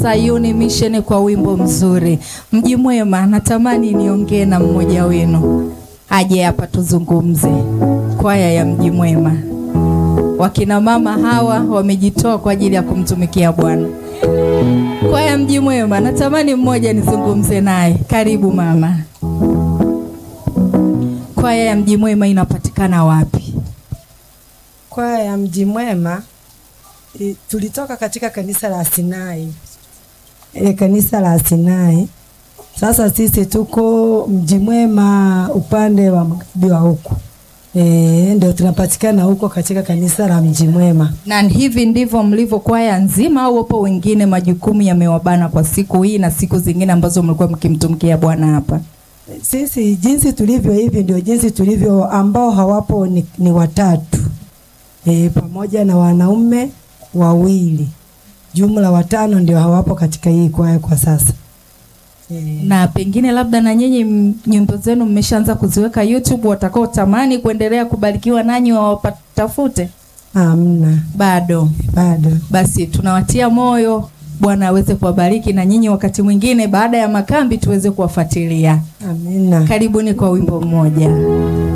Sayuni Mission kwa wimbo mzuri. Mji Mwema, natamani niongee na mmoja wenu aje hapa tuzungumze. Kwaya ya Mji Mwema, wakina mama hawa wamejitoa kwa ajili ya kumtumikia Bwana. Kwaya Mji Mwema, natamani mmoja nizungumze naye. Karibu mama. Kwaya ya Mji Mwema inapatikana wapi? Kwaya ya Mji Mwema i- tulitoka katika kanisa la Sinai e, kanisa la Sinai. Sasa sisi tuko Mji Mwema upande wa magharibi wa huku e, ndio tunapatikana huko katika kanisa la Mji Mwema. Na hivi ndivyo mlivyo kwaya nzima, au wapo wengine majukumu yamewabana kwa siku hii na siku zingine ambazo mlikuwa mkimtumikia Bwana hapa? Sisi jinsi tulivyo hivi ndio jinsi tulivyo, ambao hawapo ni, ni watatu e, pamoja na wanaume wawili, jumla watano ndio hawapo katika hii kwaya kwa sasa e, Na pengine labda na nyinyi m- nyimbo zenu mmeshaanza kuziweka YouTube, watakao tamani kuendelea kubarikiwa nanyi wawatafute? hamna Bado. bado. Basi tunawatia moyo, Bwana aweze kuwabariki na nyinyi, wakati mwingine baada ya makambi tuweze kuwafuatilia. Amina. Karibuni kwa wimbo mmoja.